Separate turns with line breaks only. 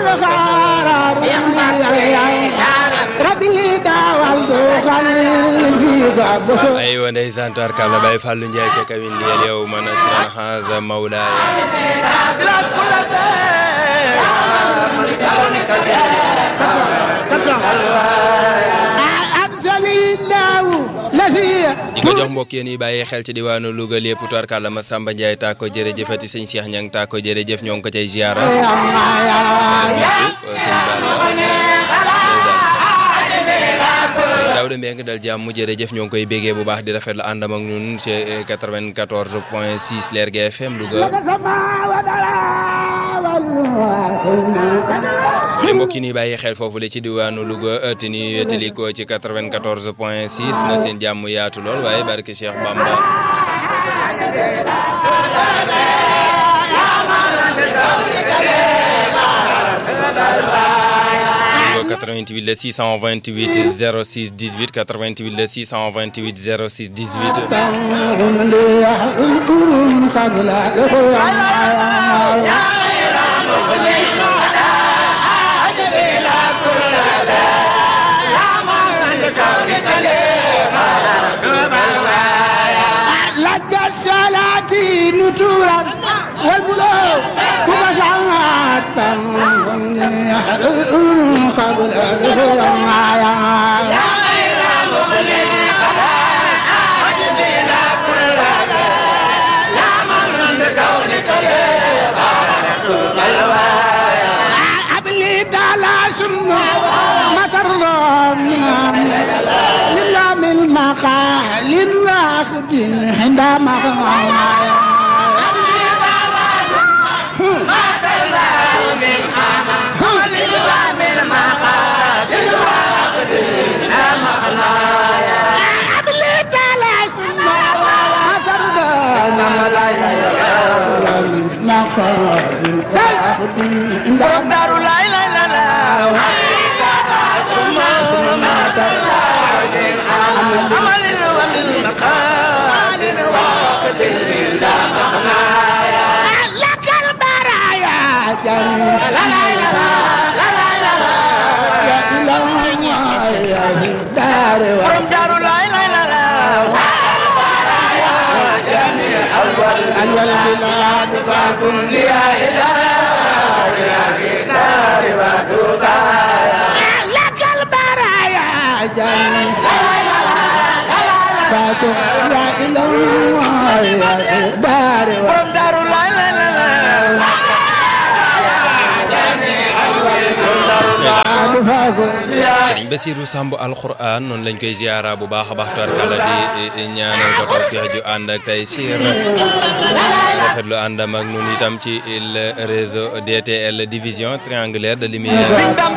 aywa ndeysaan tubaarkàlla Baye Fallou Ndiaye ca kawin liyal yow man asran haza mawlaaya di ko jox mbokk yéen yi bàyyi xel ci diwaanu Louga lépp tubaarkàlla ma Samba Ndiaye taa ko jërëjëfati sëñ Cheikh Niang taa ko jërëjëf ñoo ngi ko cay ziara sëñ Balla Daouda Mbengue dal jàmm jërëjëf ñoo ngi koy bégee bu baax di rafetlu àndam ak ñun ci 94 point 6 Leer gi FM Louga li mbokk yi nii bàyyi xel foofu la ci diwaanu Louga te ni wétali ko ci 94 point 6 na seen jàmm yaatu lool waaye barke Cheikh Bamba 88 le 628 06 18 88 le 628 06
قبل الرؤيا أبلي تعالى سمو مطر لله من مقال واخد عندما borom daaru laay laay la la amalin wa min maqalin wa qadin la maqnaya lakal baraya jami la la la la la la la ya ilah ya daaru borom daaru laay laay la la أول البلاد فكن لي لك البرايا جني فاتو يا إله يا دار دار لا لا لا
Sëriñ Basiru Samb alxuraan noonu lañ koy ziara bu baax a baax tubarkàlla di ñaanal ko tawfiix ju ànd ak tey siir rafetlu àndam ak ñun itam ci le réseau DTL division triangulaire de lumière